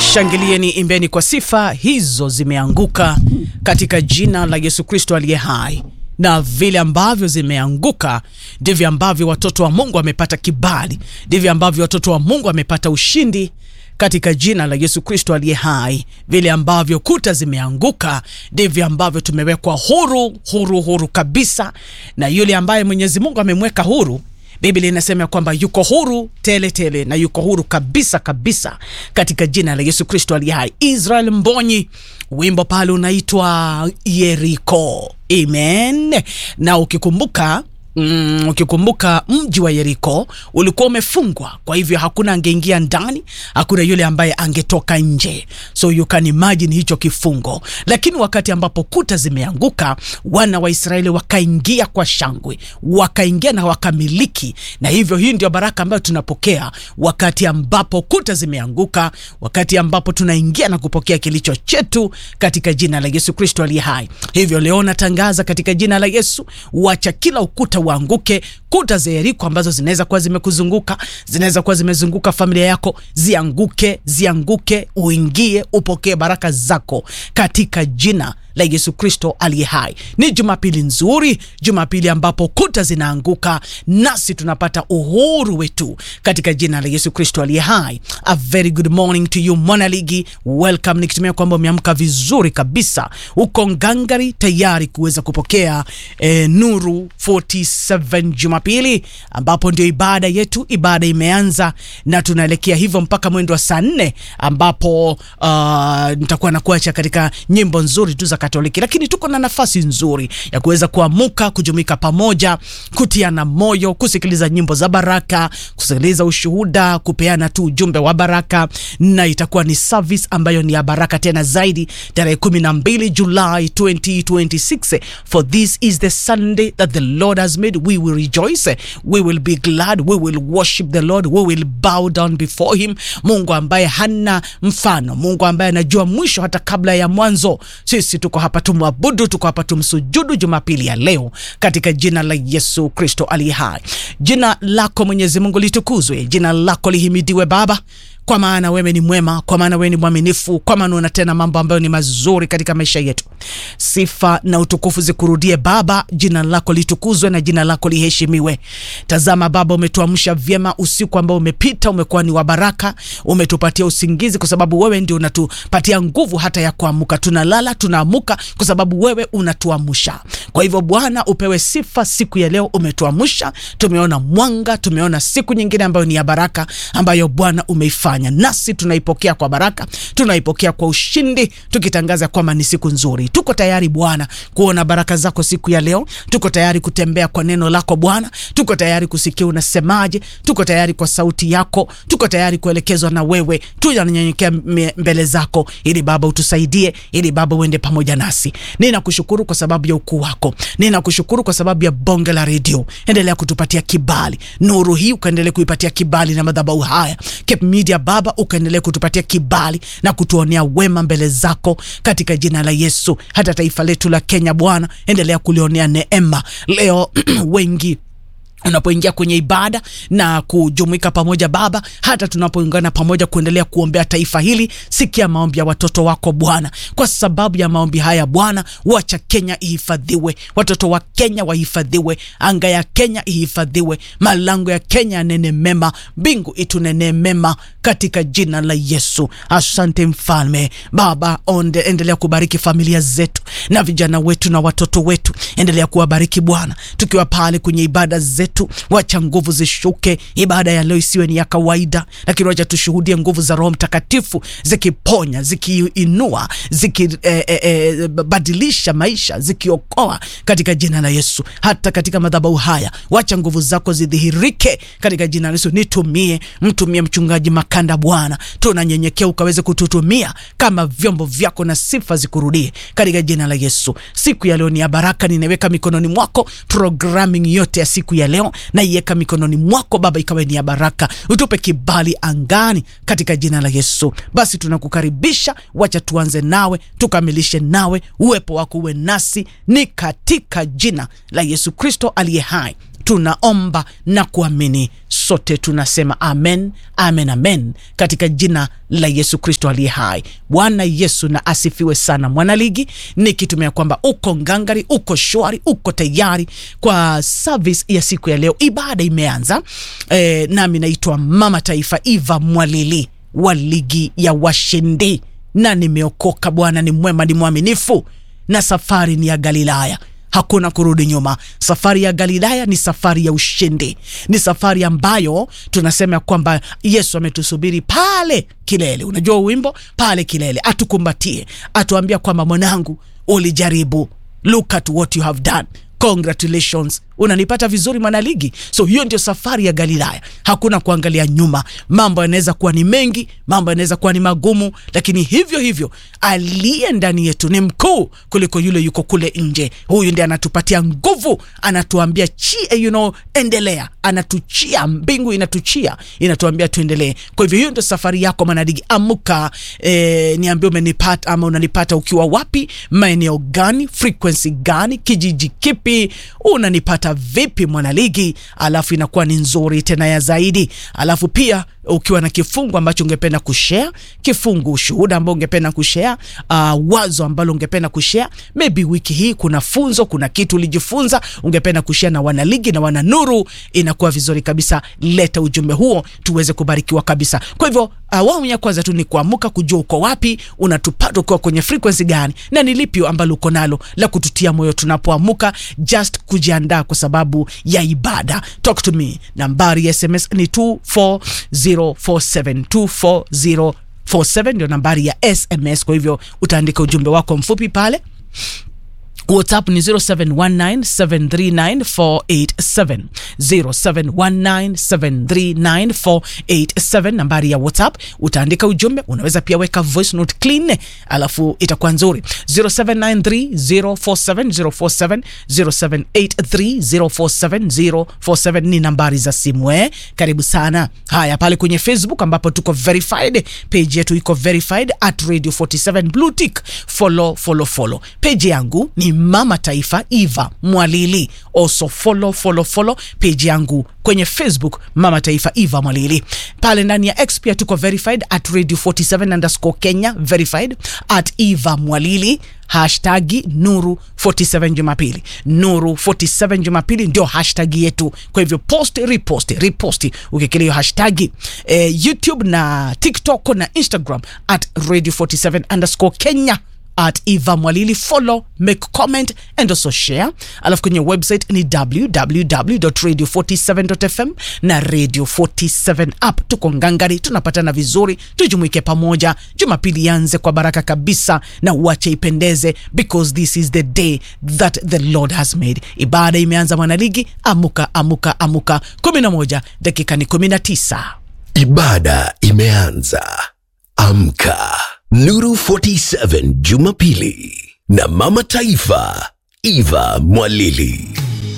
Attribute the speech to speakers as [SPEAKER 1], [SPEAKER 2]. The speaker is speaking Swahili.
[SPEAKER 1] Shangilieni, imbeni kwa sifa, hizo zimeanguka katika jina la Yesu Kristo aliye hai. Na vile ambavyo zimeanguka ndivyo ambavyo watoto wa Mungu wamepata kibali, ndivyo ambavyo watoto wa Mungu wamepata ushindi katika jina la Yesu Kristo aliye hai. Vile ambavyo kuta zimeanguka ndivyo ambavyo tumewekwa huru, huru, huru kabisa, na yule ambaye Mwenyezi Mungu amemweka huru Biblia inasema kwamba yuko huru tele tele na yuko huru kabisa kabisa katika jina la Yesu Kristo aliye hai. Israel Mbonyi, wimbo pale unaitwa Yeriko. Amen. Na ukikumbuka Mm, ukikumbuka mji wa Yeriko ulikuwa umefungwa, kwa hivyo hakuna angeingia ndani, hakuna yule ambaye angetoka nje, so you can imagine hicho kifungo. Lakini wakati ambapo kuta zimeanguka, wana wa Israeli wakaingia kwa shangwe, wakaingia na wakamiliki, na hivyo hii ndio baraka ambayo tunapokea wakati ambapo kuta zimeanguka, wakati ambapo tunaingia na kupokea kilicho chetu katika jina la Yesu Kristo aliye hai. Hivyo leo natangaza katika jina la Yesu, wacha kila ukuta waanguke. Kuta za Yeriko ambazo zinaweza kuwa zimekuzunguka, zinaweza kuwa zimezunguka familia yako, zianguke, zianguke, uingie, upokee baraka zako katika jina la Yesu Kristo aliye hai. Ni Jumapili nzuri, Jumapili ambapo kuta zinaanguka nasi tunapata uhuru wetu katika jina la Yesu Kristo aliye hai. A very good morning to you Monaligi, welcome, nikitumia kwamba umeamka vizuri kabisa, uko ngangari tayari kuweza kupokea eh, Nuru 47 Jumapili ambapo ndio ibada yetu. Ibada imeanza na tunaelekea hivyo mpaka mwendo wa saa nne ambapo uh, nitakuwa nakuacha katika nyimbo nzuri tu za Katoliki, lakini tuko na nafasi nzuri ya kuweza kuamuka, kujumuika pamoja, kutiana moyo, kusikiliza nyimbo za baraka, kusikiliza ushuhuda, kupeana tu ujumbe wa baraka, na itakuwa ni service ambayo ni ya baraka tena zaidi, tarehe 12 Julai 2026. For this is the Sunday that the Lord has made, we will rejoice, we will be glad, we will worship the Lord, we will bow down before him. Mungu ambaye hana mfano, Mungu ambaye anajua mwisho hata kabla ya mwanzo. Sisi tuko hapa tumwabudu, tuko hapa tumsujudu Jumapili ya leo katika jina la Yesu Kristo aliye hai. Jina lako Mwenyezi Mungu litukuzwe, jina lako lihimidiwe Baba kwa maana wewe ni mwema, kwa maana wewe ni mwaminifu, kwa maana unatenda mambo ambayo ni mazuri katika maisha yetu. Sifa na utukufu zikurudie Baba, jina lako litukuzwe na jina lako liheshimiwe. Tazama Baba, umetuamsha vyema usiku ambao umepita, umekuwa ni wa baraka, umetupatia usingizi kwa sababu wewe ndio unatupatia nguvu hata ya kuamuka. Tunalala tunaamuka kwa sababu wewe unatuamsha. Kwa hivyo Bwana, upewe sifa siku ya leo, umetuamsha, tumeona mwanga, tumeona siku nyingine ambayo ni ya baraka, ambayo Bwana umeifanya nasi tunaipokea kwa baraka, tunaipokea kwa ushindi, tukitangaza kwamba ni siku nzuri. Tuko tayari Bwana kuona baraka zako siku ya leo. Tuko tayari kutembea kwa neno lako Bwana, tuko tayari kusikia unasemaje, tuko tayari kwa sauti yako, tuko tayari kuelekezwa na wewe. Tunanyenyekea mbele zako ili Baba utusaidie, ili Baba uende pamoja nasi. Ninakushukuru kwa sababu ya ukuu wako, ninakushukuru kwa sababu ya bonge la redio. Endelea kutupatia kibali, nuru hii ukaendelea kuipatia kibali na madhabahu haya Cape Media Baba ukaendelea kutupatia kibali na kutuonea wema mbele zako katika jina la Yesu. Hata taifa letu la Kenya Bwana, endelea kulionea neema leo wengi unapoingia kwenye ibada na kujumuika pamoja Baba, hata tunapoungana pamoja kuendelea kuombea taifa hili, sikia maombi ya watoto wako Bwana. Kwa sababu ya maombi haya Bwana, wacha Kenya ihifadhiwe, watoto wa Kenya wahifadhiwe, anga ya Kenya ihifadhiwe, malango ya Kenya yanene mema, mbingu itunene mema katika jina la Yesu. Asante Mfalme Baba, onde, endelea kubariki familia zetu na vijana wetu na watoto wetu, endelea kuwabariki Bwana, tukiwa pale kwenye ibada zetu wacha nguvu zishuke. Ibada ya leo isiwe ni ya kawaida, lakini wacha tushuhudie nguvu za Roho Mtakatifu zikiponya, zikiinua, zikibadilisha eh, eh, maisha, zikiokoa katika jina la Yesu. Hata katika madhabahu haya wacha nguvu zako zidhihirike katika jina la Yesu. Nitumie, mtumie mchungaji Makanda Bwana, tunanyenyekea ukaweze kututumia kama vyombo vyako na sifa zikurudie katika jina la Yesu. Siku ya leo ni ya baraka, ninaweka mikononi mwako programming yote ya siku ya leo naiweka mikononi mwako Baba, ikawe ni ya baraka, utupe kibali angani katika jina la Yesu. Basi tunakukaribisha, wacha tuanze nawe tukamilishe nawe, uwepo wako uwe nasi, ni katika jina la Yesu Kristo aliye hai tunaomba na kuamini, sote tunasema amen, amen, amen, katika jina la Yesu Kristo aliye hai. Bwana Yesu na asifiwe sana. Mwanaligi, nikitumia kwamba uko ngangari, uko shwari, uko tayari kwa service ya siku ya leo. Ibada imeanza e, nami naitwa Mama Taifa Eva Mwalili wa ligi ya washindi, na nimeokoka. Bwana ni mwema, ni mwaminifu, na safari ni ya Galilaya hakuna kurudi nyuma. Safari ya Galilaya ni safari ya ushindi, ni safari ambayo tunasema kwamba Yesu ametusubiri pale kilele. Unajua wimbo pale kilele, atukumbatie, atuambia kwamba mwanangu, ulijaribu, look at what you have done Congratulations, unanipata vizuri mwanaligi. So hiyo ndio safari ya Galilaya, hakuna kuangalia nyuma. Mambo yanaweza kuwa ni mengi, mambo yanaweza kuwa ni magumu, lakini hivyo hivyo aliye ndani yetu ni mkuu kuliko yule yuko kule nje. Huyu ndiye anatupatia nguvu, anatuambia chi, you know, endelea, anatuchia, mbingu inatuchia, inatuambia tuendelee. Kwa hivyo hiyo ndio safari yako mwanaligi, amuka. Eh, niambie umenipata ama unanipata ukiwa wapi, maeneo gani, frequency gani, kijiji kipi unanipata vipi mwanaligi? Alafu inakuwa ni nzuri tena ya zaidi. Alafu pia ukiwa na kifungu ambacho ungependa kushare, kifungu ushuhuda ambao ungependa kushare, uh, wazo ambalo ungependa kushare, maybe wiki hii kuna funzo, kuna kitu ulijifunza ungependa kushare na wanaligi na wananuru, inakuwa vizuri kabisa. Leta ujumbe huo tuweze kubarikiwa kabisa. Kwa hivyo awamu ya kwanza tu ni kuamuka, kujua uko wapi, unatupata ukiwa kwenye frequency gani, na ni lipi ambalo uko nalo la kututia moyo tunapoamuka, just kujiandaa kwa sababu ya ibada. Talk to me, nambari ya SMS ni 24047 24047 ndio nambari ya SMS. Kwa hivyo utaandika ujumbe wako mfupi pale. WhatsApp ni 0719739487 0719739487, nambari ya WhatsApp. Utaandika ujumbe, unaweza pia weka voice note clean, alafu itakuwa nzuri. 0793047047 0783047047 ni nambari za simu eh. Karibu sana. Haya, pale kwenye Facebook ambapo tuko verified, page yetu iko verified at Radio 47 blue tick, follow follow follow. Page yangu ni Mama Taifa Eva Mwalili. Also follow follow follow page yangu kwenye Facebook Mama Taifa Eva Mwalili. Pale ndani ya X pia tuko verified at Radio 47 underscore Kenya, verified at Eva Mwalili hashtagi Nuru 47 Jumapili, Nuru 47 Jumapili ndio hashtag yetu. Kwa hivyo post repost repost ukikilia hiyo hashtagi eh, YouTube na TikTok na Instagram at Radio 47 underscore Kenya at Eva Mwalili, follow, make comment and also share. Alafu kwenye website ni www.radio47.fm na Radio 47 app. Tuko ngangari, tunapatana vizuri, tujumuike pamoja. Jumapili yanze kwa baraka kabisa na uache ipendeze, because this is the day that the Lord has made. Ibada imeanza mwanaligi, amuka amuka amuka. 11 dakika ni 19.
[SPEAKER 2] Ibada imeanza. Amka. Nuru 47 Jumapili na Mama Taifa Eva Mwalili.